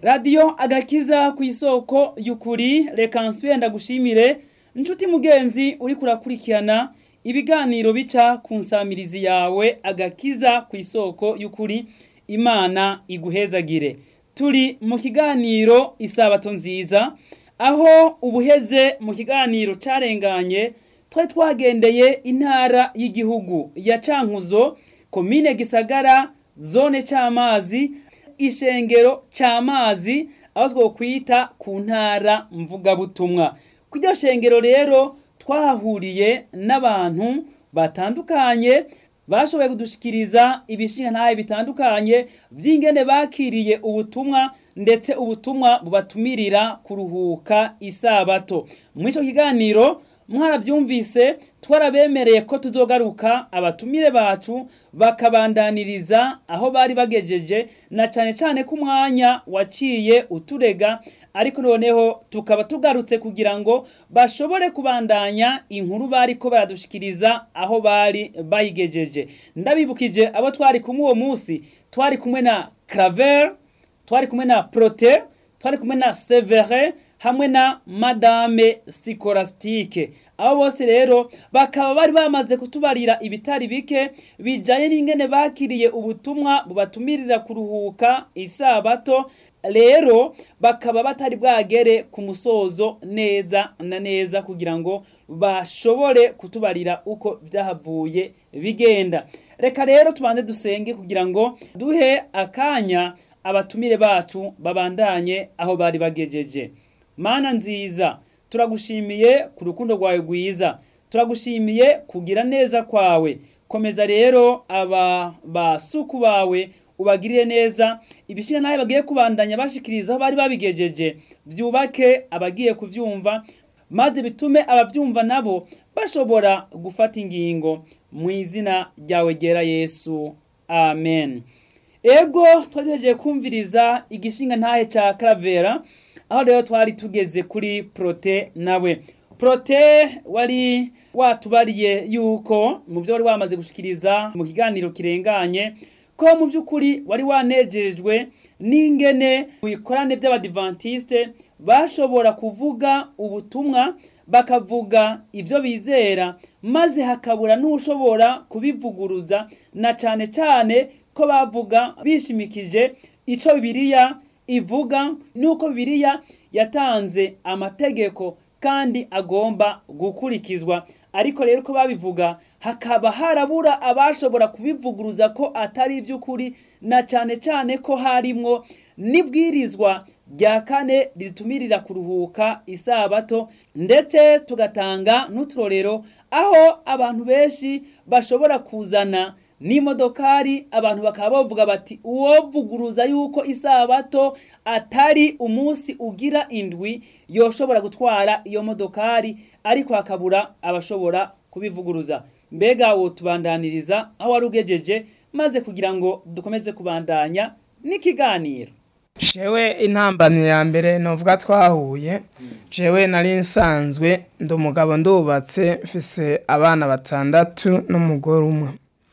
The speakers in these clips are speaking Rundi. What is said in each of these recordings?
radiyo agakiza ku isoko y'ukuri reka nsubire ndagushimire inshuti mugenzi uri kurakurikirana ibiganiro bica ku nsamirizi yawe agakiza ku isoko y'ukuri imana iguhezagire turi mu kiganiro isabato nziza aho ubuheze mu kiganiro carenganye twari twagendeye intara y'igihugu ya cankuzo komine gisagara zone c'amazi ishengero c'amazi aho twokwita ku ntara mvugabutumwa kw'iryo shengero rero twahahuriye n'abantu batandukanye bashoboye kudushikiriza ibishinga ntahe bitandukanye vy'ingene bakiriye ubutumwa ndetse ubutumwa bubatumirira kuruhuka isabato mw'ico kiganiro mwaravyumvise twarabemereye ko tuzogaruka abatumire bacu bakabandaniriza aho bari bagejeje na cane cane ko umwanya waciye uturega ariko noneho tukaba tugarutse kugira ngo bashobore kubandanya inkuru bariko baradushikiriza aho bari bayigejeje ndabibukije abo twari kumwe uwo munsi twari kumwe na Claver twari kumwe na Prote twari kumwe na Severe hamwe na Madame Sikorastike abo bose rero bakaba bari bamaze kutubarira ibitari bike bijanye n'ingene bakiriye ubutumwa bubatumirira kuruhuka isabato rero bakaba batari bwagere ku musozo neza na neza kugira ngo bashobore kutubarira uko vyahavuye bigenda reka rero tubanze dusenge kugira ngo duhe akanya abatumire bacu babandanye aho bari bagejeje mana nziza turagushimiye ku rukundo rwawe rwiza turagushimiye kugira neza kwawe komeza rero aba basuku bawe ubagirire neza ibishinga nawe bagiye kubandanya bashikiriza aho bari babigejeje vyubake abagiye kuvyumva maze bitume abavyumva nabo bashobora gufata ingingo mu izina ryawe ryera yesu amen ego twagejeje kumviriza igishinga ntahe ca karavera aho rero twari tugeze kuri prote nawe prote wari watubariye yuko mu byo wari wamaze gushikiriza mu kiganiro kirenganye ko mu by'ukuri wari wanejejwe n'ingene mu bikorane by'abadivantiste bashobora kuvuga ubutumwa bakavuga ibyo bizera maze hakabura n'ushobora kubivuguruza na cyane cyane ko bavuga bishimikije icyo bibiliya ivuga nuko bibiliya yatanze amategeko kandi agomba gukurikizwa ariko rero ko babivuga hakaba harabura abashobora kubivuguruza ko atari iby'ukuri na cyane cyane ko harimwo n'ibwirizwa rya kane ritumirira kuruhuka isabato ndetse tugatanga n'uturorero aho abantu benshi bashobora kuzana n'imodokari abantu bakaba bavuga bati uwovuguruza yuko isabato atari umunsi ugira indwi yoshobora gutwara iyo modokari ariko hakabura abashobora kubivuguruza mbega wo tubandaniriza aho wari ugejeje maze kugira ngo dukomeze kubandanya n'ikiganiro jewe intambamyi ya mbere novuga twahuye jewe nari nsanzwe ndi umugabo ndubatse mfise abana batandatu n'umugore umwe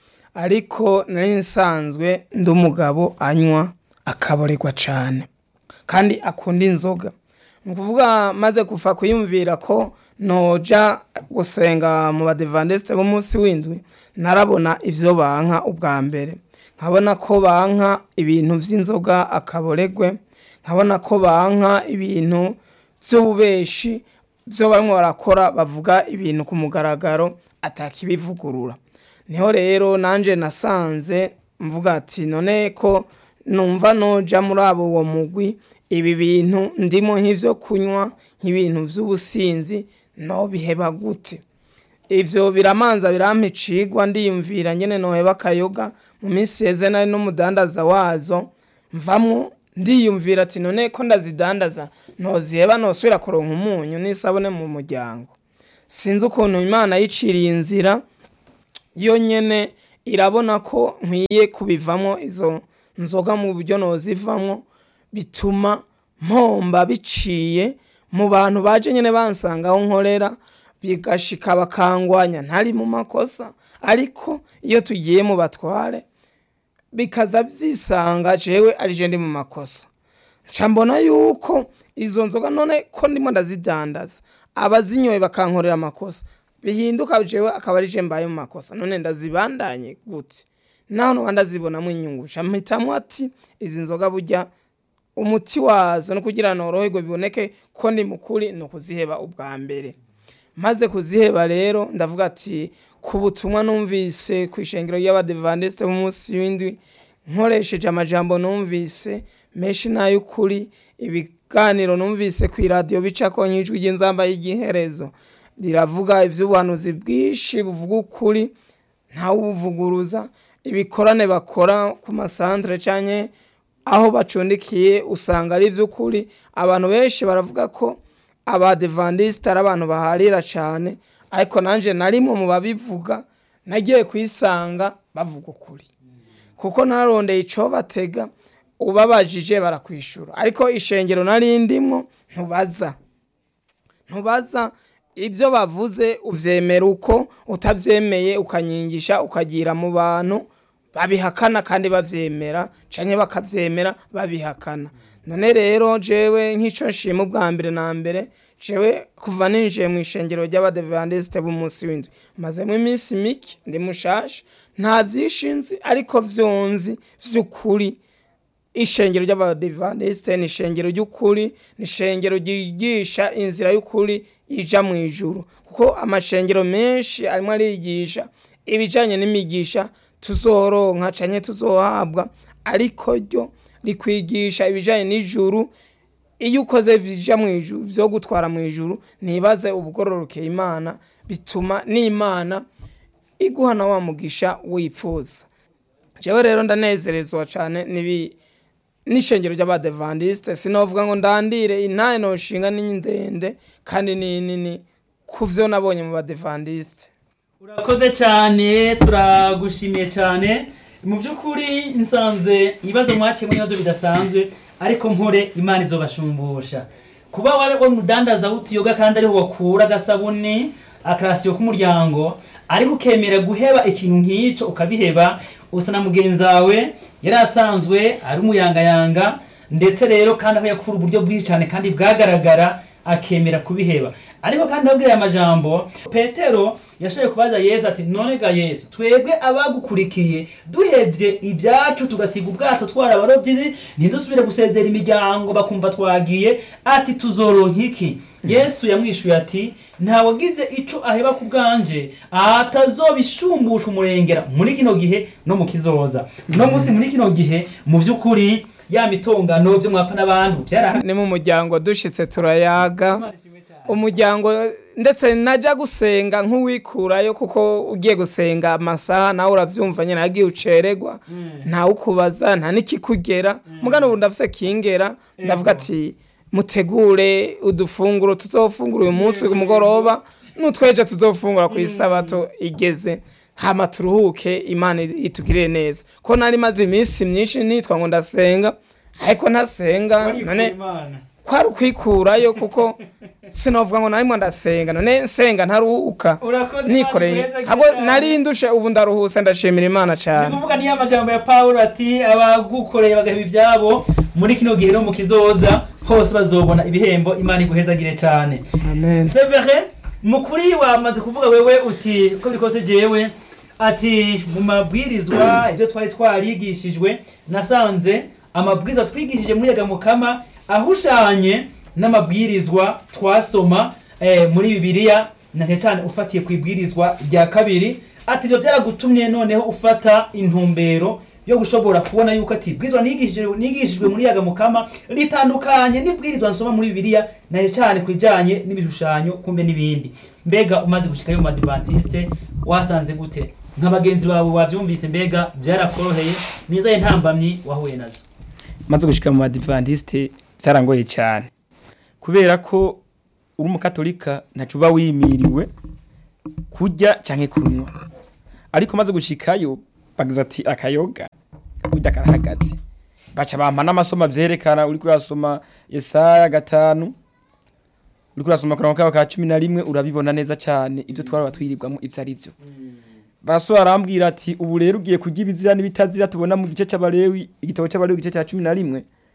ariko nari nsanzwe ndi umugabo anywa akaborerwa cyane kandi akunda inzoga ni ukuvuga maze kuva kuyumvira ko noja gusenga mu badivandesite b'umunsi w'indwi narabona ibyo banka ubwa mbere nkabona ko banka ibintu by'inzoga akaboregwe nkabona ko banka ibintu by'ububeshi byo barimo barakora bavuga ibintu ku mugaragaro atakibivugurura niho rero nanjye nasanze mvuga ati none ko numva noja muri abo uwo mugwi ibi bintu ndimo nk'ibyo kunywa nk'ibintu by'ubusinzi no biheba gute ivyo biramanza birampicigwa ndiyumvira nyene noheba akayoga mu minsi yeze nari n'umudandaza wazo mvamwo ndiyumvira ati none ko ndazidandaza noziheba nosubira kuronka umunyu n'isabune mu muryango sinzi ukuntu imana yiciriye inzira yo nyene irabona ko nkwiye kubivamo izo nzoga mu buryo nozivamwo bituma mpomba biciye mu bantu baje nyene bansanga aho nkorera bigashika bakangwanya ntari mu makosa ariko iyo tugiye mu batware bikaza byisanga jewe ari je ndi mu makosa nca mbona yuko izo nzoga none ko ndimo ndazidandaza abazinyoye bakankorera amakosa bihinduka jewe akaba ari je mbaye mu makosa none ndazibandanye gute naho noba ndazibonamo inyungu nca mpitamwo ati izi nzoga burya umuti wazo no kugira noroherwe biboneke ko ndi mukuri ni ukuziheba ubwa mbere maze kuziheba rero ndavuga ati ku butumwa numvise ku ishengero ry'abadevandiste b'umunsi w'indwi nkoresheje amajambo numvise menshi n'ay'ukuri ibiganiro numvise ku iradiyo bicako nyijwi ry'inzamba y'igiherezo riravuga ivy'ubuhanuzi bwinshi buvuga ukuri ntawubuvuguruza ibikorane bakora ku masantere canke aho bacundikiye usanga ari ivy'ukuri abantu benshi baravuga ko abadevandiste ari abantu baharira cane ariko nanje narimwe mu babivuga nagiye kwisanga bavuga ukuri kuko narondeye ico batega ubabajije barakwishura ariko ishengero nari ndimwo ntubaza ntubaza ibyo bavuze uvyemera uko utavyemeye ukanyingisha ukagira mu bantu babihakana kandi bavyemera canke bakavyemera babihakana none rero jewe nk'ico nshima ubwa mbere na mbere jewe kuva ninjiye mu ishengero ry'abadevandisite b'umunsi w'indwi mazemo iminsi mike ndi mushasha nta vyinshi nzi ariko vyonzi vy'ukuri ishengero ry'abadivandisite ni ishengero ry'ukuri ni ishengero ryigisha inzira y'ukuri ija mu ijuru kuko amashengero menshi arimo arigisha ibijanye n'imigisha tuzoronka canke tuzohabwa ariko ryo rikwigisha ibijanye n'ijuru iyo ukoze bija mu ijuru vyo gutwara mu ijuru nibaze ubugororokeye imana bituma n'imana iguha na wa mugisha wipfuza jewe rero ndanezerezwa cane nibi n'ishengero ry'abadevandiste sinovuga ngo ndandire intaye noshinga ni ndende kandi ni nini ku vyo nabonye mu badevandiste urakoze cyane turagushimiye cyane mu by'ukuri nsanze ibibazo mwakemura ibibazo bidasanzwe ariko mpore imana izobashumbusha kuba wari umudandaza w'utuyoga kandi ariho wakura agasabuni akarasiyo k'umuryango ariko ukemera guheba ikintu nk'icyo ukabiheba usa na mugenzi wawe yari asanzwe ari umuyangayanga ndetse rero kandi aho yakura uburyo bwinshi cyane kandi bwagaragara akemera kubiheba ariko kandi abwira aya majambo petero yashoboye kubaza yesu ati none ga yesu twebwe abagukurikiye duhebye ibyacu tugasiga ubwato twara abarobyi ntidusubire gusezera imiryango bakumva twagiye ati tuzoronka iki yesu yamwishuye ati ntawagize ico aheba ku bwanje atazobishumbusha umurengera muri kino gihe no mu kizoza no munsi muri kino gihe mu by'ukuri ya mitongano byo mwapfa n'abantu byarahari ni mu muryango dushitse turayaga umuryango ndetse najya gusenga nk'uwikurayo kuko ugiye gusenga amasaha nawe urabyumva nyine agiye ucererwa ntawe ukubaza nta n'ikikugera mugana ubu ndafise kingera ndavuga ati mutegure udufunguro tuzofungura uyu munsi ku mugoroba n'utwejo tuzofungura ku isabato igeze hama turuhuke imana itugirire neza ko nari maze iminsi myinshi nitwa ngo ndasenga ariko ntasenga none kwari ukwikurayo kuko sinovuga ngo narimo ndasenga none nsenga ntaruhuka nikoreye ahubwo nari ndushe ubu ndaruhuse ndashimira imana cyane ni kuvuga niyo amajambo ya pawulo ati abagukoreye bagaheba ibyabo muri kino gihe no mu kizoza hose bazobona ibihembo imana iguhezagire cyane amen severe mukuri wamaze kuvuga wewe uti uko bikose jewe ati mu mabwirizwa ibyo twari twarigishijwe nasanze amabwirizwa twigishije muri yaga mukama ahushanye n'amabwirizwa twasoma eh, muri bibiliya na cyane cyane ufatiye ku ibwirizwa rya kabiri ati ibyo byaragutumye noneho ufata intumbero yo gushobora kubona yuko ati ibwirizwa nigishijwe nigishijwe muri yaga mukama ritandukanye n'ibwirizwa nsoma muri bibiliya na cyane cyane ku bijyanye n'ibishushanyo kumbe n'ibindi mbega umaze gushikayo mu madivantiste wasanze gute nka bagenzi bawe wabyumvise mbega byarakoroheye nizaye ntambamyi wahuye nazo maze gushika mu badivantiste byarangoye cyane kubera ko uri umukatolika ntacu uba wimiriwe kurya cyangwa kunywa ariko maze gushikayo bagize ati akayoga kurya karahagaze baca bampa n'amasomo avyerekana uri kurasoma Yesaya gatanu uri kurasoma kurango kawe ka cumi na rimwe urabibona neza cyane ibyo twari twirirwamo ibyo ari byo barasobanura arambwira ati ubu rero ugiye kurya ibizira n'ibitazira tubona mu gice cy'abalewi igitabo cy'abalewi igice cya cumi na rimwe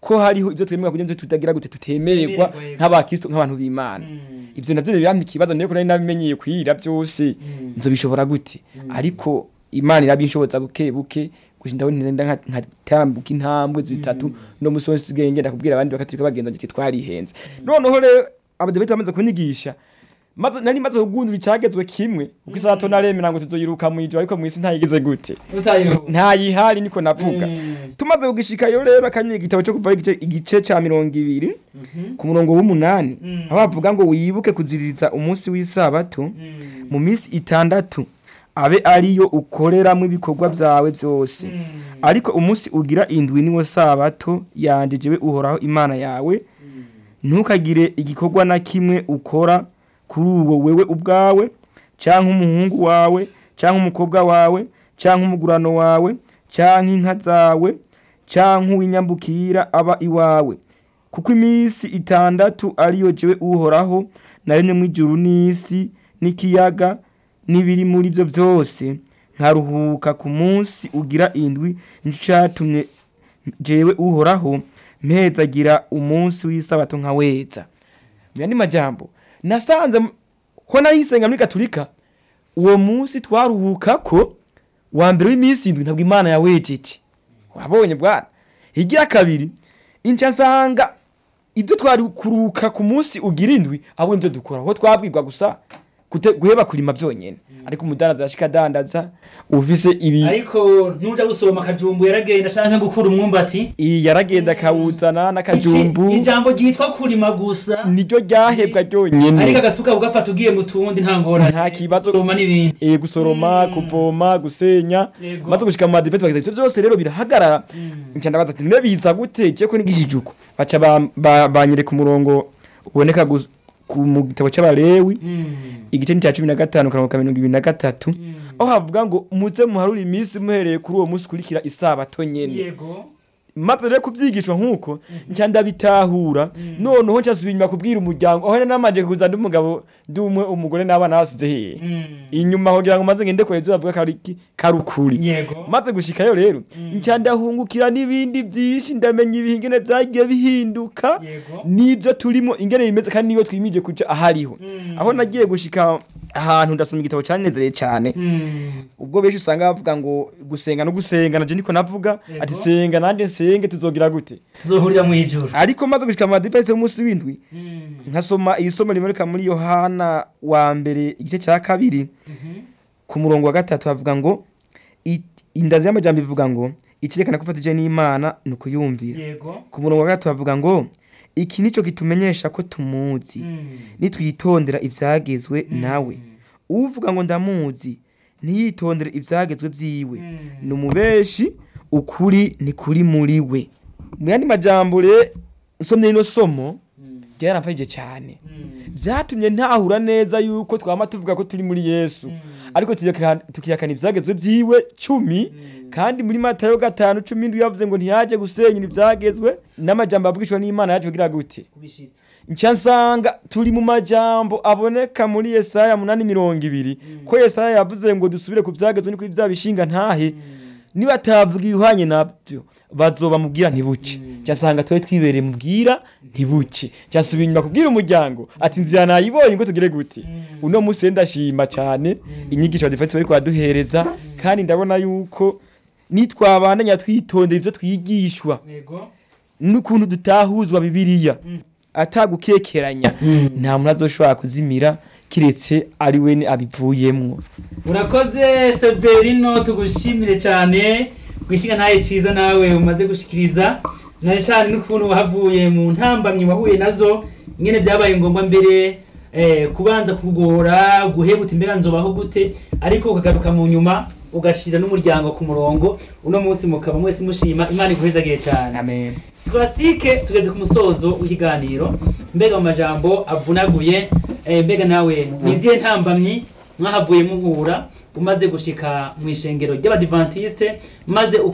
ko hariho ibyo twemerwa kugira ngo tutagira gute tutemererwa Tutemererwa, yego. nk'abakristo nk'abantu b'imana Mm. ivyo navyo birampa ikibazo niyo nari nabimenyeye kwira byose nzobishobora gute ariko imana irabinshoboza buke buke gusa ndabona nenda nka- nkatambuka intambwe zitatu no musi wose usigaye ngenda kubwira abandi bakaturika bagenza ndetse twarihenze noneho rero abadepite bamaze kunyigisha maze nari maze kugundura icyagezwe kimwe kuko isato naremera ngo tuzoyiruka mu ijoro ariko mu isi ntayigeze gute utayiho ntayihari niko navuga Mm. tumaze kugishikayo rero akanyiga igitabo cyo kuva igice, igice ca mirongo ibiri ku murongo w'umunani Mm. aho bavuga ngo wibuke kuziririza umunsi w'isabato Mm. mu minsi itandatu abe ariyo ukoreramo ibikorwa byawe byose Mm. ariko umunsi ugira indwi niwo sabato yanje jewe uhoraho imana yawe ntukagire igikorwa na kimwe ukora kuri uwo wewe ubwawe cyangwa umuhungu wawe cyangwa umukobwa wawe cyangwa umugurano wawe cyangwa inka zawe cyangwa uw'inyambukira aba iwawe kuko iminsi itandatu ariyo jewe uhoraho naremye mu ijuru n'isi n'ikiyaga n'ibiri muri byo byose nkaruhuka ku munsi ugira indwi nicyo cyatumye jewe uhoraho mpezagira umunsi w'isabato nkaweza mu yandi majambo nasanze m- ko narisenga muri gaturika uwo munsi twaruhuka ko wa mbere w'iminsi indwi ntabwo imana yawejeje wabonye bwana higira kabiri inca nsanga ibyo twari kuruhuka ku munsi ugira indwi abo nibyo dukora aho twabwirwa gusa gute- guheba kurima byonyine ariko umudandaza yashika adandaza ufise ibi ariko nuja gusoroma akajumbu yaragenda ashaka nko gukura umwumbati iyi yaragenda akawuzana n'akajumbu Iki- ijambo ryitwa kurima gusa niryo ryahebwa ariko ryonyine agasuka ugafata ugiye mu tundi nta ngorane Nta kibazo. Gusoroma n'ibindi Eh, gusoroma kuvoma gusenya Yego. maze gushika mu madepete bageza ivyo byose rero birahagarara nca ndabaza ati none biza gute je ko nigishije uko baca ba- ba- banyereka umurongo uboneka gus- ku mu gitabo c'abalewi Mm. igice ni cya cumi na gatanu karongo ka mirongo ibiri na gatatu Mm. aho havuga ngo muze muharure iminsi muhereye kuri uwo munsi ukurikira isabato nyene yego maze rero kubyigishwa nk'uko nca ndabitahura noneho ncasubiye inyuma kubwira umuryango aho namanje kuza ndi umugabo ndi umwe umugore n'abana basize hehe Mm. inyuma kugira ngo maze ngende kure ibyo bavuga kariki karukuri yego maze gushikayo rero nca ndahungukira n'ibindi byinshi ndamenya ibihingene byagiye bihinduka yego n'ibyo turimo ingene bimeze kandi niyo twimije kuja ahariho Mm. aho nagiye gushika ahantu ndasoma igitabo cyanezereye cyane Mm. ubwo benshi usanga bavuga ngo gusenga no gusenga naje niko navuga Yego. ati senga nanjye nsenge tuzogira gute tuzohurira mu ijuru ariko maze gushika mu madipasi y'umunsi w'indwi Mm. nkasoma iyi somo riboneka muri yohana wa mbere igice cya kabiri ku murongo wa gatatu havuga ngo "I- indazi y'amajambo ivuga ngo ikirekana ko ufatije n'imana ni ukuyumvira yego ku murongo wa gatatu havuga ngo iki nicyo kitumenyesha ko tumuzi Mm. nitwitondera ibyagezwe nawe uvuga ngo ndamuzi ntiyitondere ibyagezwe byiwe Mm. ni umubeshi ukuri ni kuri muri we mu yandi majambo re nsomye rino somo Mm. ryaramfashije cyane Mm. byatumye ntahura neza yuko twama tuvuga ko turi muri yesu Mm. ariko tuyaka- tukihakana ibyagezwe byiwe cumi kandi muri matayo gatanu cumi n'indwi yavuze ngo ntiyaje gusenyura ibyagezwe n'amajambo avugishwa n'imana yaje kugira gute kubishitsa nca nsanga turi mu majambo aboneka muri yesaya munani mirongo ibiri ko yesaya yavuze ngo dusubire ku byagezwe ni kuri bya bishinga ntahe nibatavuga ibihwanye nabyo bazoba mubwira ntibuce nca nsanga twe twibereye mubwira ntibuce nca nsubira inyuma kubwira umuryango ati nzira nayibonye ngo tugire gute uno munsi rero ndashima cyane inyigisho badufite bari kubaduhereza kandi ndabona yuko nitwabandanya twitondera ibyo twigishwa yego n'ukuntu dutahuzwa bibiliya atagukekeranya nta muntu azoshobora kuzimira kiretse ari we abivuyemwo urakoze severino tugushimire cyane kwishinga ntaye cyiza nawe umaze gushikiriza na cyane n'ukuntu wahavuye mu ntambamyi wahuye nazo nyine byabaye ngombwa mbere eh, kubanza kugora guhebuta imbere nzobaho gute ariko ukagaruka mu nyuma ugashira n'umuryango ku murongo uno munsi mukaba mwese mushima imana iguhezagiye cyane amen Scholastique tugeze ku musozo w'ikiganiro mbega mu majambo avunaguye eh, mbega nawe nizihe ntambamyi mwahavuye muhura umaze gushika mu ishengero ry'abadivantiste maze uko